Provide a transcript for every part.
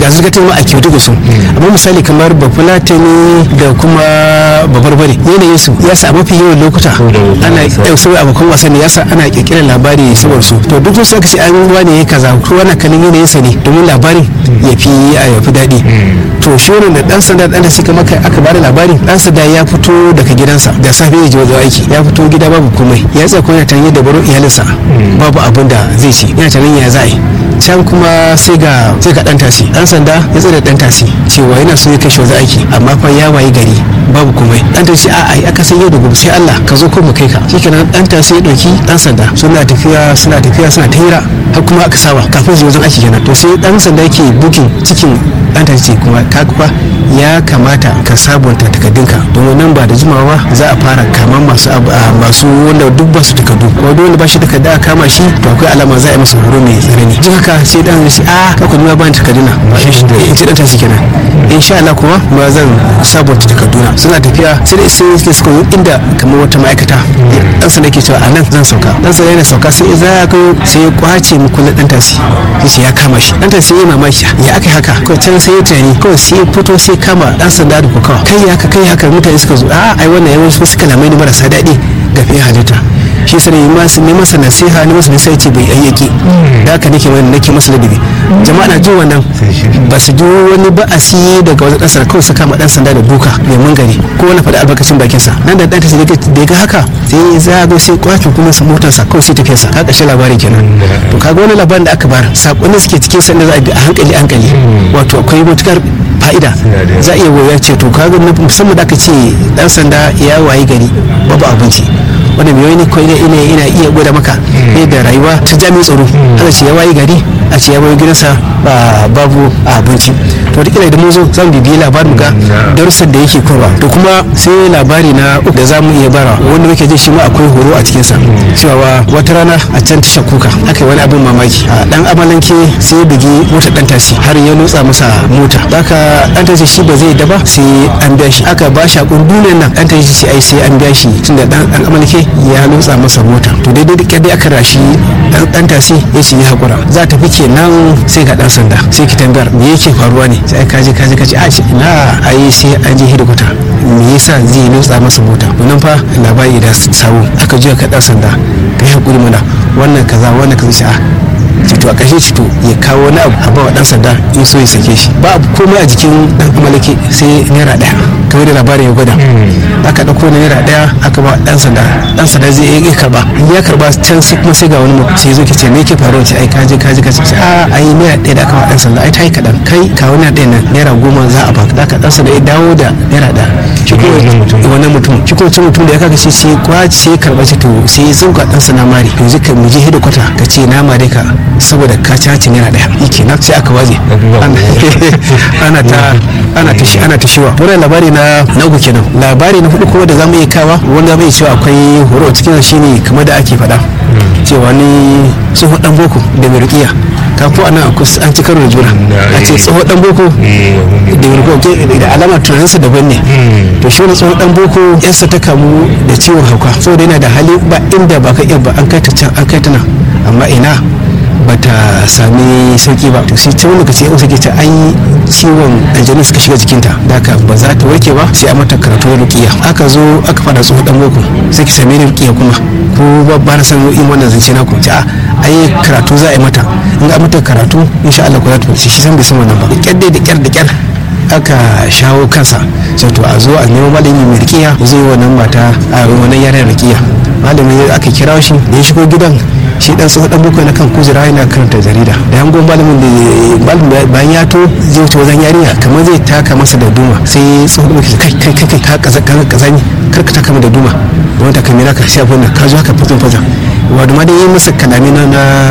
ga zirga ma a kyautu da su amma misali kamar bafulatani da kuma babarbare yanayin su ya sa mafi yawan lokuta ana yau saboda abokan wasan ya sa ana kirkirar labari saboda su to duk wasu aka ce an wani ya kaza ko wani kanin yanayin sa ne domin labarin ya fi ya fi daɗi to shi wannan da dan sanda dan da suka maka aka bada labarin dan sanda ya fito daga gidansa da safe ya je wajen aiki ya fito gida babu komai ya tsaya kuma tanye da baro iyalinsa babu abin da zai ci yana tunanin ya za a yi can kuma sai ga sai ga dan tasi dan sanda ya tsaya da dan tasi cewa yana so ya kai shi wajen aiki amma fa ya wayi gari babu komai dan tasi a ai aka san yau da gobe sai Allah ka zo ko mu kai ka shikenan dan tasi ya dauki dan sanda suna tafiya suna tafiya suna ta hira har kuma aka saba kafin su wajen aiki kenan to sai dan sanda yake bukin cikin dan tasi kuma ka kuwa ya kamata ka sabunta takardunka domin nan ba da jimawa za a fara kaman masu masu wanda duk ba su takardu ko duk wanda ba shi takarda a kama shi to akwai alama za a yi masa horo mai tsanani jin haka sai dan shi a ka kuma ba ni takarduna in ce dan tashi kenan insha Allah kuma ma zan sabunta takarduna suna tafiya sai da sai sai suka inda kamar wata ma'aikata dan sa nake cewa a nan zan sauka dan sa yana sauka sai za ya kai sai ya kwace mu kullun dan tasi sai ya kama shi dan tasi ya mamaki ya aka haka ko can sai ya tunani kawai sai ya fito sai kama dan sanda da kokawa kai haka kai haka mutane suka zo a ai wannan yawan su suka lamai ni marasa daɗi ga fiye halitta shi sai ne masu ne masa nasiha ne masa nasiha ce bai ayyaki da haka nake wani nake masa ladabi jama'a na jin wannan ba su ji wani ba'asi daga wajen ɗan kawai suka ma ɗan sanda da duka mai mangari ko wani faɗi albarkacin bakinsa nan da ɗanta sai da ya ga haka sai za a sai kwace kuma sa motarsa kawai sai tafiyarsa ka ƙarshe labarin kenan to kaga wani labarin da aka bar saƙonni suke cikin sanda za a bi a hankali hankali wato akwai matukar fa'ida za a iya waya ce to kaga musamman da aka ce ɗan sanda ya wayi gari babu abinci wanda mai wani ko ina ina ina iya gwada maka yadda rayuwa ta jami'in tsaro haka ce ya wayi gari a ce ya wayi gidansa babu abinci to duk da mun zo za mu bibiyi labarin ga darussan da yake korwa to kuma sai labari na uku da za mu iya bara wanda muke jin shi ma akwai horo a cikinsa cewa wata rana a can tasha kuka aka yi wani abin mamaki a dan amalanke sai ya bugi mota dan tasi har ya lotsa masa mota haka dan tasi shi ba zai da ba sai an biya shi aka ba shi akun duniyar nan dan tasi sai ai sai an biya shi tunda dan amalanke ya lotsa masa mota to daidai da kyadai aka rashi dan tasi ya ce ya hakura za ta fi kenan sai ga dan sanda sai ki tambayar me yake faruwa ne sai kaje kaje kaje a na ai sai an je hidikwata me yasa zai lotsa masa mota wannan fa labari da sawo aka juya ka dan sanda kai hakuri mana wannan kaza wannan kaza sha'a cito a kashe cito ya kawo wani abu a bawa dan sanda in so ya sake shi ba abu komai a jikin dan malake sai naira daya kamar da labarin ya gwada aka dauko naira daya aka ba dan sanda dan sanda zai iya karba ya karba can sai kuma sai ga wani mutum sai zo ki ce me yake faruwa ce ai kaje kaje kaje a ai naira daya da aka ba dan sanda ai tai kadan kai kawo naira daya nan naira goma za a baka da dan sanda ya dawo da naira daya shi ko wannan mutum shi ko mutum da ya kaga shi sai kwace sai karba shi to sai zauka dan sanda mari yanzu ka mu je hido kwata ka ce na mare ka saboda ka caci naira daya yake nan sai aka waje ana ta ana ta shi ana ta shiwa wannan labari na na uku kenan labari na hudu kuma da zamu iya kawa wanda zamu iya cewa akwai horo cikin shine kamar da ake faɗa cewa ni tsohon dan boko da mai rukiya ka ko ana an ci karo da juna a ce tsohon dan boko da mai rukiya da alamar tunaninsa daban ne to shi wani tsohon dan boko yarsa ta kamu da ciwon hauka saboda yana da hali ba inda ba ka iya ba an kai ta can an kai ta nan amma ina bata sami sauki ba to sai ta wani lokaci ya sake ta an ciwon aljanu suka shiga jikinta da haka ba za ta warke ba sai a mata karatu na rukiya aka zo aka fada tsohon dan boko sai ki same ni rukiya kuma ko ba ba na san in wannan zance na ku a ai karatu za a yi mata in ga mata karatu insha Allah ku za ta shi san bai san wannan ba kyar dai da kyar da kyar aka shawo kansa sai to a zo a nemo malami mai rikiya zai yi wannan mata a wannan yaran rikiya malamin aka kira shi da ya shigo gidan shi dan tsohon dan boko na kan kujera yana karanta jarida da yangon malamin da malamin bayan ya to zai wuce wajen yarinya kamar zai taka masa da duma sai tsohon dan boko kai kai kai kai ka kaza kazani kar ka taka da duma wani ta kamera ka sai abin ka zo haka fazon fazon wato ma dai yi masa kalami na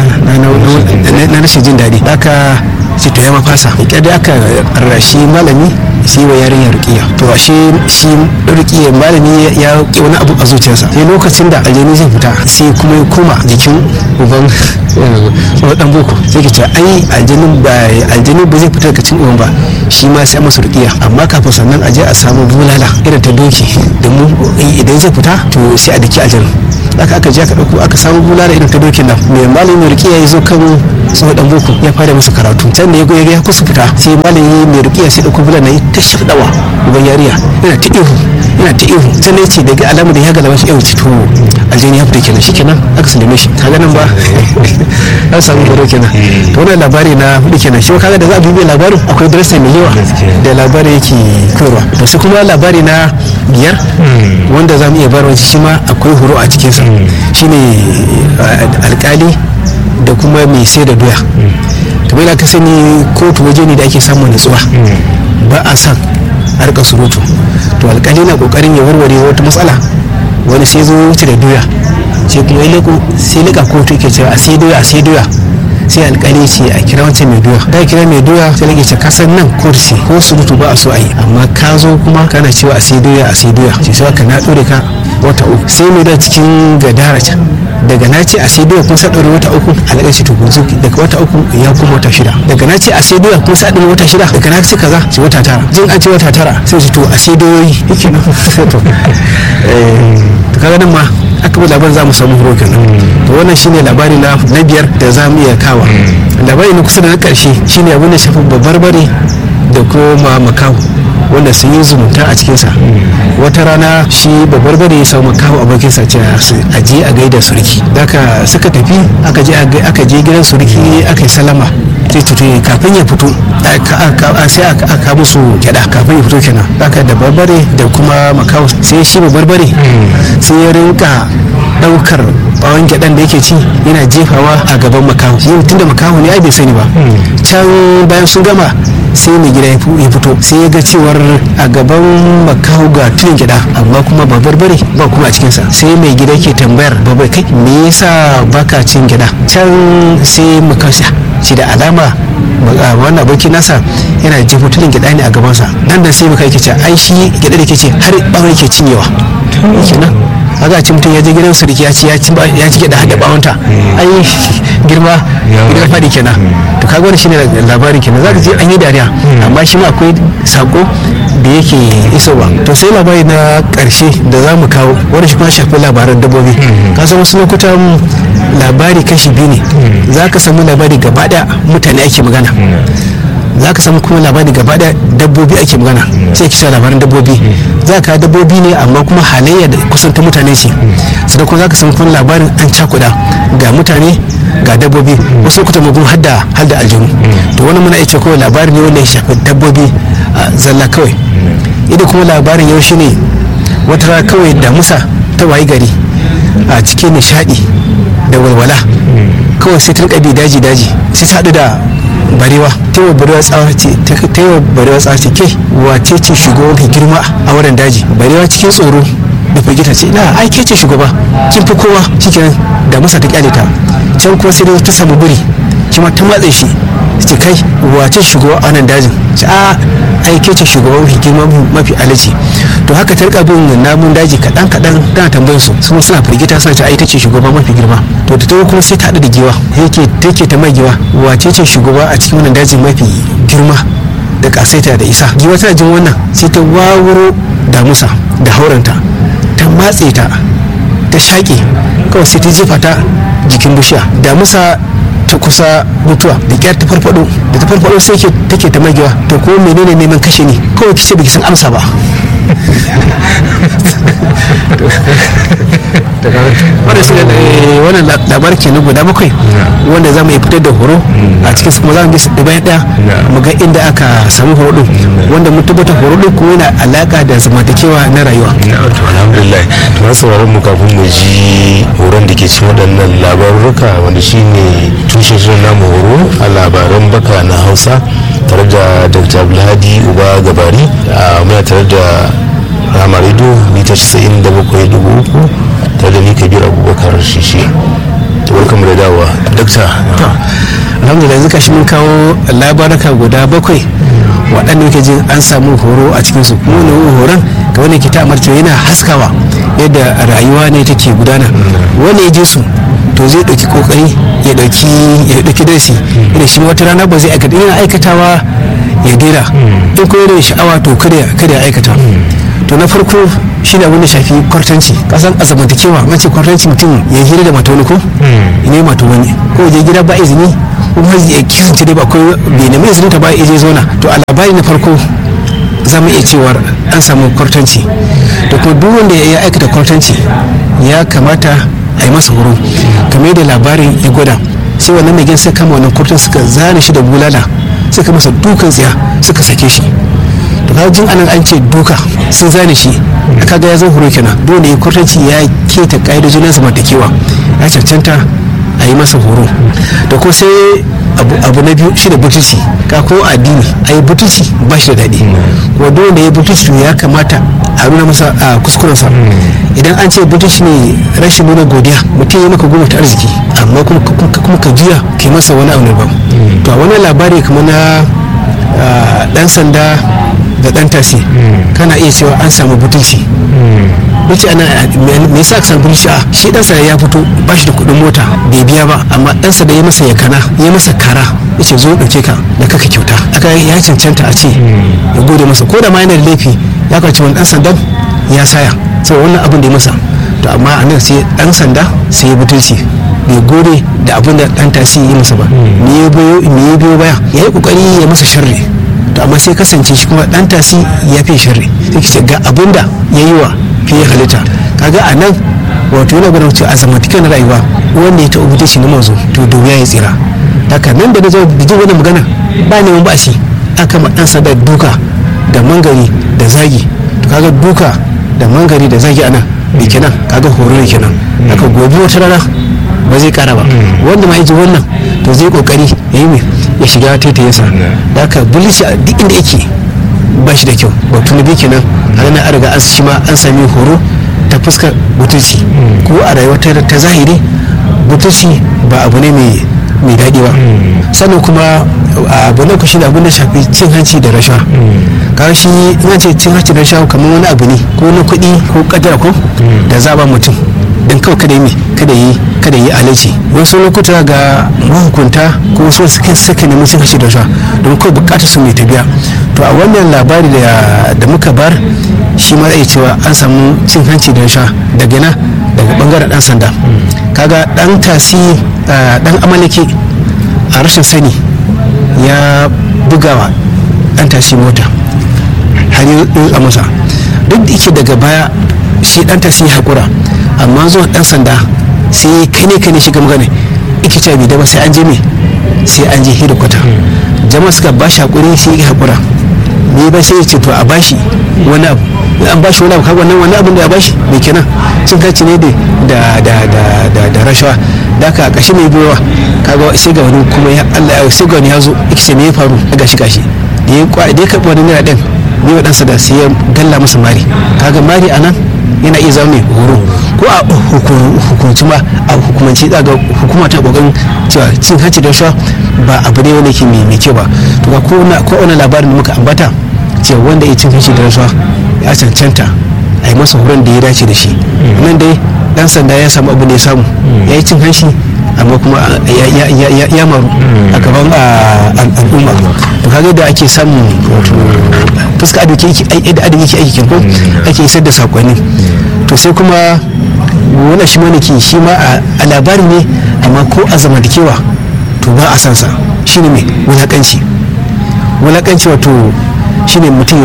na rashin jin daɗi haka sai to ya mafasa ya da aka rashi malami sai wa yarinya rukiya to ashe shi rukiya malami ya ki wani abu a zuciyarsa sai lokacin da aljani zai fita sai kuma ya koma jikin uban dan boko sai ke ce ai aljanin ba aljanin ba zai fita daga cikin uban ba shi ma sai masa rukiya amma kafin sannan aje a samu bulala irin ta doki domin idan zai fita to sai a daki aljanin aka aka je aka dauko aka samu bulala irin ta dokin nan mai malamin rukiya ya zo kan tsohon dan boko ya fara masa karatu can da ya ga ya kusa fita sai malami mai rukiya sai dauko bulala yi ta shafdawa uban yariya yana ta ihu yana ta ihu can ya ce daga alama da ya galaba shi yau ci to aljani ya fita kenan shikenan aka sallame shi kaga nan ba an samu horo kenan to wannan labari na hudu kenan shi kaga da za a bibiya labarin akwai darasa mai yawa da labari yake koyarwa to sai kuma labari na biyar wanda za mu iya bayarwa shi ma akwai horo a cikinsa shine alkali da kuma mai sai da doya kamar yadda ka sani kotu waje ne da ake samun nutsuwa ba a san a rika surutu to alkali na kokarin ya warware wata matsala wani sai zo wuce da doya sai kuma ya leko sai lika kotu yake cewa a sai doya a sai doya sai alkali ce a kira wancan mai doya da kira mai doya sai lake ce kasan nan kotu ce ko surutu ba a so a yi amma ka zo kuma kana cewa a sai doya a sai doya ce sai ka na dore ka wata uku sai mai da cikin gadara can daga na ce a sai doya kun sa ɗaure wata uku alaƙa ce to kunzu daga wata uku ya kuma wata shida daga na ce a sai doya kun sa ɗaure wata shida daga na ce kaza ce wata tara jin an ce wata tara sai ce to a sai doyoyi yake nan to kaga nan ma aka bi labarin za mu samu horo kenan to wannan shine labari na na biyar da za mu iya kawa labari na kusa da na ƙarshe shine abin da shafi babbar bare da kuma makaho wanda sun yi zumunta a cikinsa wata rana shi babbar bane ya samu kawo abokinsa ce a je a gaida surki daga suka tafi aka je aka je gidan surki aka yi salama sai tutu kafin ya fito sai aka musu gyada kafin ya fito kenan haka da barbare da kuma makawo sai shi babbar bare sai ya rinka daukar bawon gyaɗan da yake ci yana jefawa a gaban makaho yin tunda makaho ne ai bai sani ba can bayan sun gama sai mai gida ya fito sai ya ga cewar a gaban makaho ga tuyin gyaɗa amma kuma ba barbare ba kuma a cikinsa sai mai gida ke tambayar babai kai me yasa baka cin gyaɗa can sai makasha shi da alama wannan abokin nasa yana jefo tulin gyaɗa ne a gabansa nan da sai muka yake ce ai shi gyaɗa da ke ce har ɓawon yake cinyewa kenan kaga ci mutum ya je gidan sarki ya ci ya ci ya ci da hada bawanta ai girma gidan fadi kenan to kaga wannan shine labarin kenan zaka ji an yi dariya amma shi ma akwai sako da yake isowa to sai labari na karshe da za mu kawo wanda shi kuma shafi labaran dabbobi ka san wasu lokutan labari kashi biyu ne za ka samu labari gaba da mutane ake magana za ka samu kuma labari gaba da dabbobi ake magana sai ki labaran dabbobi za ka dabbobi ne amma kuma halayya da kusan ta mutane ce sannan kuma za ka samu kuma labarin an cakuda ga mutane ga dabbobi wasu lokutan mu kuma hadda hadda aljanu to wannan muna iya kawai labari ne wanda ya shafi dabbobi zalla kawai idan kuma labarin yau shine wata rana kawai damusa ta wayi gari a cikin nishadi da walwala kawai sai ta rika bi daji daji sai ta haɗu da barewa ta yi wa barewa tsawa ce ta yi wa barewa tsawa ce ke wace ce shugaba mai girma a wurin daji barewa cikin tsoro da firgita ce ina ai ke ce shugaba kin fi kowa cikin da musa ta kyale ta can kuma sai ta samu buri kima ta matse shi ce kai wace shugaba a nan dajin ce a ai ke ce shugaba mafi girma mafi alaji to haka ta rika bin namun daji kaɗan kaɗan tana tambayar su kuma suna firgita suna ce ai ta ce shugaba mafi girma to ta tawo kuma sai ta haɗu da giwa yake take ta mai giwa wace ce shugaba a cikin wannan dajin mafi girma da kasaita da isa giwa tana jin wannan sai ta wawuro damusa da hauranta ta matse ta ta shaƙe kawai sai ta jefa ta jikin bishiya damusa ta kusa mutuwa da kyar ta farfado da ta farfado sai ke take ta magiwa to ko menene neman kashe ni kawai kice baki san amsa ba wanda shi wannan labar ke guda bakwai wanda za mu yi fitar da horo a cikin su kuma za mu bi su ɗaya ɗaya mu ga inda aka samu horo ɗin wanda mun tabbatar horo ɗin kuma yana alaƙa da zamantakewa na rayuwa. alhamdulillah to na sauraron mu kafin mu ji horon da ke cikin waɗannan labaruka wanda shine tushen shirin namu horo a labaran baka na hausa tare da dr abdulhadi uba gabari muna tare da rama rido mita 97.3 tare da ni kabir abubakar shishi barkan mu da dawowa dakta alhamdulillah yanzu kashi mun kawo labaraka guda bakwai waɗanda yake jin an samu horo a cikin su kuma wani horon ga wani ke ta amarci yana haskawa yadda rayuwa ne take gudana wani ya je su to zai ɗauki kokari ya ɗauki ya ɗauki darasi idan shi wata rana ba zai aikata yana aikatawa ya daina in ko yana sha'awa to kada kada ya aikata to na farko shi da wani shafi kwartanci kasan a zamantakewa an ce kwartanci mutum ya hira da mata wani ko ne mata wani ko je gida ba izini kuma ya kisance dai ba ko bai nemi izinin ta ba ya je zauna to a labari na farko za mu iya cewar an samu kwartanci da kuma duk wanda ya aikata kwartanci ya kamata a yi masa horo kamar da labarin ya gwada sai wannan mai sai kama wannan kwartan suka zane shi da bulala suka masa dukan tsiya suka sake shi to kaga jin anan an ce duka sun zane shi kaga ya zan horo kenan dole ya kwartanci ya keta ka'idojin na zamantakewa ya cancanta a yi masa horo da ko sai abu na biyu shi da butulci ka ko addini a yi butulci ba shi da daɗi kuma dole da ya butulci to ya kamata a nuna masa a kuskurensa idan an ce butulci ne rashin nuna godiya mutum ya maka goma ta arziki amma kuma ka juya ke masa wani abu ba to a wani labari kamar na dan sanda da dan tasi kana iya cewa an samu butulci wuce ana me yasa ka samu butulci a shi dan sanda ya fito ba shi da kuɗin mota bai biya ba amma dan sanda ya masa yakana ya masa kara yace zo dauke ka da kaka kyauta aka ya cancanta a ce ya gode masa ko da ma yana da laifi ya kwace wani dan sandan ya saya sai wannan abin da ya masa to amma a nan sai dan sanda sai ya butulci bai gode da abin da dan tasi ya masa ba me ya biyo baya ya yi kokari ya masa sharri to amma sai kasance shi kuma dan tasi ya fi sharri sai ce ga abin da ya yi wa fiye halitta kaga a nan wato yana gwada cewa a zamantakar na rayuwa wanda ya taɓa butulci na mazo to da wuya ya tsira haka nan da na zo da jin wannan magana ba neman ba shi an kama dan sanda duka da mangari da zagi to kaga duka da mangari da zagi ana bai kenan kaga horo ne kenan haka gobe wata rana ba zai kara ba wanda ma ji wannan to zai kokari ya yi ya shiga taitayinsa da haka bulishi a duk inda yake ba shi da kyau ba tuni bai kenan a nan an riga an shi ma an sami horo ta fuskar butulci ko a rayuwa ta zahiri butulci ba abu ne mai mai daɗi ba sannan kuma abu na kushi da abin da shafi cin hanci da rasha kaga shi ina ce cin hanci da rasha kamar wani abu ne ko na kuɗi ko kadara ko da zaba mutum don kawai kada yi kada yi kada yi alaji wasu lokuta ga mahukunta ko wasu suka saka neman cin hanci da rasha don kawai bukatar su mai tabiya to a wannan labari da muka bar shi ma zai cewa an samu cin hanci da rasha daga na daga bangaren dan sanda kaga dan tasi dan amalake a rashin sani ya bugawa dan tasi mota har yi a masa duk da yake daga baya shi dan tasi ya haƙura amma zuwa dan sanda sai kane kane shiga magana ike ce bi da ba sai an je me sai an je hedikwata jama'a suka ba shi haƙuri sai ya haƙura ne ba sai ya ce to a bashi wani abu an bashi wani abu kaga wannan wani abin da ya bashi mai kenan cin kaci ne da da da da da rashawa da ka kashi mai biyowa kaga sai ga wani kuma ya Allah sai ga wani ya zo yake ce me ya faru gashi gashi da ya kwa da ya karɓi wani naira ɗin ne wa ɗansa da sai ya galla masa mari kaga mari a nan yana iya zama mai horo ko a hukunci ma a hukumanci ga hukuma ta kokarin cewa cin hanci da rashawa ba abu ne wanda ke mai kyau ba to ga ko wani labarin da muka ambata cewa wanda ya cin hanci da rashawa ya cancanta a yi masa horon da ya dace da shi nan dai dan sanda ya samu abu da ya samu ya yi cin hanci amma kuma ya maru a gaban al'umma to kaga da ake samun wato fuska da adin yake aiki ko ake isar da sakonni to sai kuma wannan shi mana ke shi ma a labari ne amma ko a zamantakewa to ba a sansa shine mai wulakanci wulakanci wato shine mutum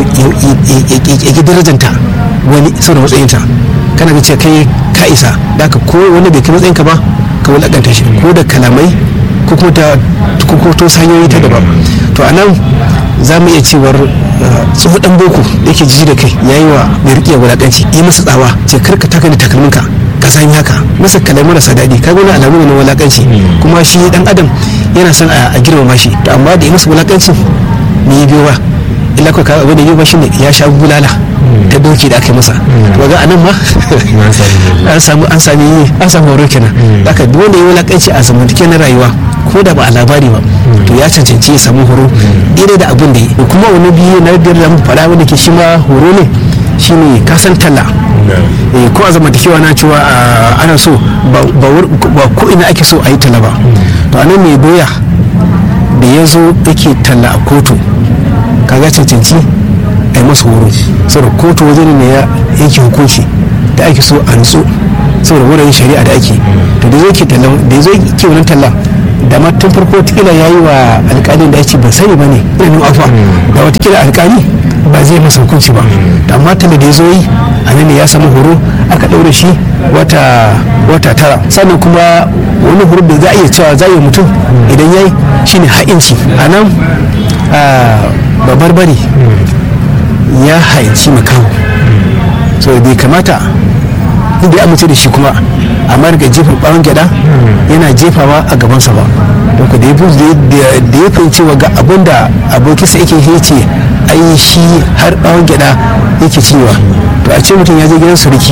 ya ki darajanta wani saboda matsayinta kana ga ce kai ka isa da ka ko wani bai kai matsayinka ba ka wulakanta shi ko da kalamai ko kuma ta ko to hanyoyi ta daban to a nan za mu iya cewar tsohon dan boko da yake jiji da kai ya yi wa mai riƙe wulakanci yi masa tsawa ce karka taka da takalminka ka san haka masa kalamai marasa daɗi ka wani alamu ne na wulakanci kuma shi dan adam yana son a girmama shi to amma da yi masa wulakancin me ya biyo ba illa ko abin da yi ba shine ya sha bulala ta doki da aka yi masa to ga anan ma an samu an sami an samu horo kenan haka duk wanda ya wulakanci a zamantake na rayuwa ko da ba a labari ba to ya cancanci ya samu horo daidai da abin da yi kuma wani biyu na biyar da mu faɗa wanda ke shi ma horo ne shine kasan talla ko a zamantakewa na cewa ana so ba ko ina ake so a yi talla ba to anan mai doya da ya zo yake talla a kotu kaga cancanci a yi masa horo saboda kotu waje ne ya yake hukunci da ake so a nutsu saboda wurin shari'a da ake to da zai ke tallan da ya zo ke wannan tallan da ma tun farko watakila ya yi wa alƙalin da ya ce ban sani ba ne ina nan afuwa da watakila alƙali ba zai masa hukunci ba da amma talla da ya zo yi a nan ne ya samu horo aka ɗaure shi wata wata tara sannan kuma wani horo da za a iya cewa za a yi mutum idan ya yi shine ha'inci a nan babbar bari ya haici makaho so bai kamata inda ya amince da shi kuma amma daga jefa bawon gyada yana jefawa a gabansa ba don ku da ya fahimci wa ga abin da abokinsa yake ya ce ai shi har bawon gyada yake ciwa to a ce mutum ya je gidan suriki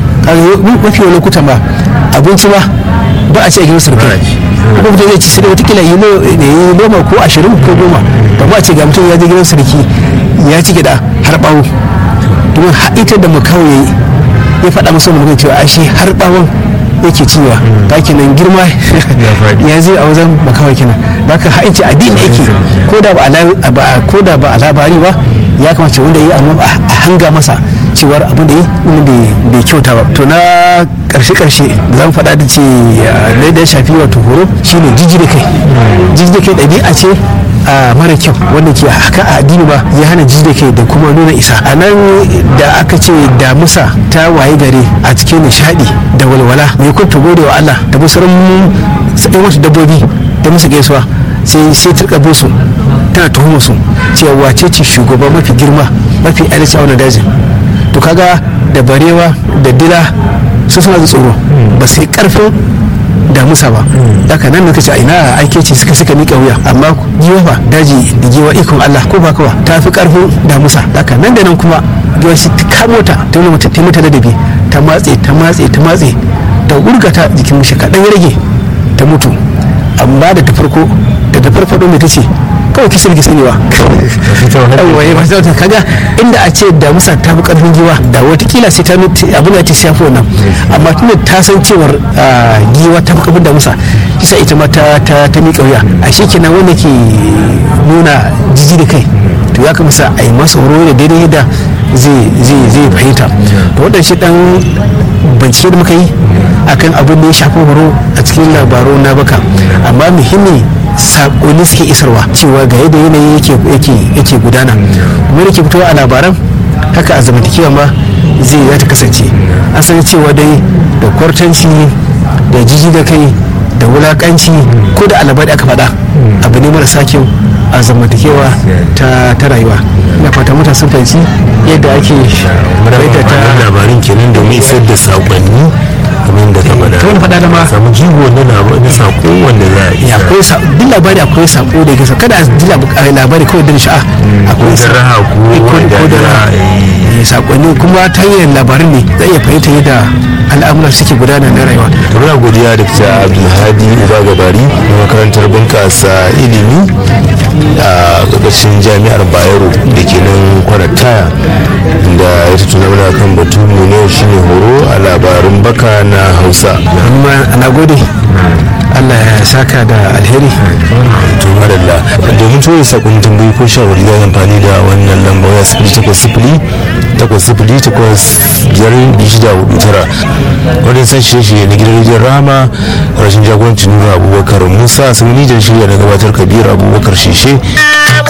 mafi wani lokutan ba abinci ba ba a ce a gidan suriki kuma mutum zai ci sai watakila yi noma ko ashirin ko goma to ba a ce ga mutum ya je gidan suriki ya ci gyada har bawo domin ita da makawo ya yi ya faɗa masa wani cewa ashe har bawon yake ciwa ta kenan girma ya zai a wajen makawai kenan da ka haice addini yake ko da ba a labari ba ya kamata wanda ya yi a hanga masa cewar abin da yi bai kyauta ba to na karshe karshe da zan faɗa da ce na da shafi wato horo shine jiji da kai jiji da kai ɗabi'a ce a mara kyau wanda ke haka a addini ba ya hana jiji da kai da kuma nuna isa a nan da aka ce damusa ta waye gare a cikin nishadi da walwala mai kun ta gode wa Allah da musarin sai wasu dabbobi da musu gaisuwa sai sai ta kabo su tana tuhuma su cewa wace ce shugaba mafi girma mafi adalci a wannan dajin to kaga da barewa da dila su suna da tsoro ba sai karfin damusa ba haka nan da kace a ina aike ce suka suka miƙa wuya amma giwa fa daji da giwa ikon Allah ko ba kawa ta fi karfin damusa haka nan da nan kuma giwa shi ta kamo ta ta nuna mata ta mata ladabi ta matse ta matse ta matse ta gurgata jikin mishi kaɗan ya rage ta mutu amma da ta farko da ta farfado mai ta ce kawai kisa da sani ba yawwa ya masu ta kaga inda a ce da musa ta fi karfin giwa da watakila sai ta abin da ta shafi wannan amma tunda ta san cewar giwa ta fi karfin da musa kisa ita ma ta ta miƙa wuya a shi kenan wanda ke nuna jiji da kai to ya kamata a yi masa horo da daidai da zai fahimta to wadda shi dan bincike da muka yi akan abin da ya shafi horo a cikin labaru na baka amma muhimmi sakonni suke isarwa cewa ga yadda yanayi yake gudana kuma da ke fitowa a labaran haka a zamantakewa ma zai ya ta kasance an san cewa dai da kwartanci da jiji da kai da wulakanci ko da alabar aka faɗa abu ne marasa kyau a zamantakewa ta rayuwa ina fata mutane sun fahimci yadda ake bayyana ta labarin kenan domin isar da sakonni kamar da ka faɗa ta wani faɗa da ma samu jigo na na sako wanda za a ya akwai sa duk labari akwai sako da yake kada a ji labari kawai da sha'a akwai da raha ko da raha sakonni kuma ta hanyar labarin ne za iya fahimta yadda al'amura suke gudana na rayuwa to muna godiya da ta abdulhadi uba gabari na makarantar bunƙasa ilimi a ƙarƙashin jami'ar bayero da ke nan kwanataya da ya tattuna mana kan batu mu ne shine horo a labarin baka na hausa amma ana gode Allah ya saka da alheri to madalla domin tura sakon tambayi ko shawari za amfani da wannan lamba waya sifili takwas sifili takwas sifili takwas biyar shida hudu tara wadda sa shirye na gidan rediyon rama rashin jagorancin nuna abubakar musa sun nijar shirya na gabatar kabir abubakar shishe